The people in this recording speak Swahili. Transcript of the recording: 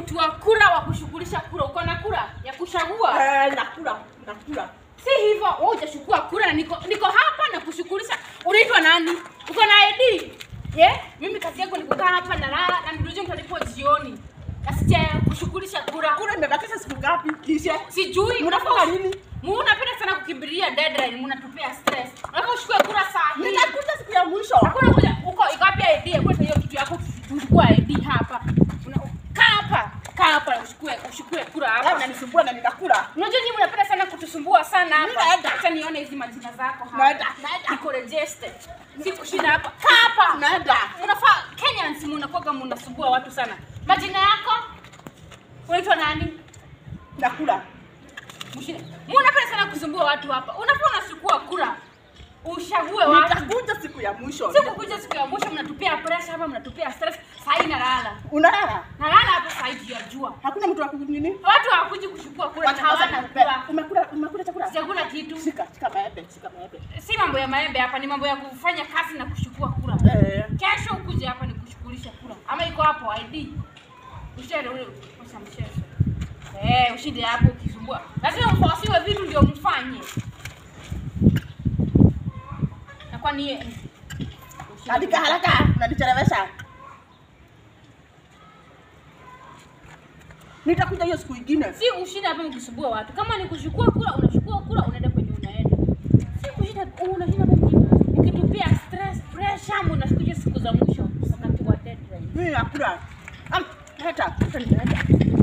mtu wa kura wa kushughulisha kura. Uko na kura ya kuchagua? Eh, nakula, nakula. Si hivyo, wewe hujachukua kura na niko niko hapa na kushughulisha. Unaitwa nani? Uko na ID? Yeah? Mimi kazi yangu ni kukaa hapa na lala na ndio mtalipo jioni. Nasija kushughulisha kura. Kura imebakisha siku ngapi? Kisha. Sijui Mnafanya nini? Munapenda sana kukimbilia deadline, mnatupea stress. Unataka uchukue kura saa hii. Nitakuja siku ya mwisho. Hakuna kuja uko iko wapi ID? Kwa hiyo kitu yako uchukue ID hapa. Una- Kaa hapa. Kaa hapa uchukue uchukue kura Wewe hapa. unanisumbua na nitakula. Unajua nyinyi mnapenda sana kutusumbua sana hapa. Naenda. Acha nione hizi majina zako hapa. Naenda, naenda. Niko registered. Sikushinda hapa. Kaa hapa. Naenda. Unafaa Kenyans mnakuwa mnasumbua watu sana. Majina yako? Unaitwa nani? Nakula. Mshinde. Mnapenda sana kusumbua watu hapa. Unafaa unachukua kura. Ushague watu. Nitakuja siku ya mwisho. Siku kuja siku ya mwisho mnatupea pressure hapa, mnatupea stress. Saa hii nalala. Unalala? Nalala hapa saa hii ya jua. Hakuna mtu wa kunini? Watu hawakuji kuchukua kura na Wacha kwanza hawana nikupee. kura. Umekula umekula chakula? Sijakula kitu. Shika, shika maembe, shika maembe. Si mambo ya maembe hapa, ni mambo ya kufanya kazi na kuchukua kura. Eh. Kesho ukuje hapa ni kushughulisha kura. Ama iko hapo ID. Ushinde ule kosa mchezo. Eh, ushinde hapo ukisumbua. Lazima mfasiwe vitu ndio mfanye. Na kwa nini? Andika haraka, unanichelewesha. Nitakuja hiyo siku ingine. Si ushinde hapa mkisumbua watu. Kama ni kuchukua kura, unachukua kura unaenda kwenye unaenda. Si kushinda unashinda hapa mki- mkitupia stress, pressure, mnakuja siku za mwisho wakati wa deadline. Mimi nakula. Am, leta, leta nitaenda.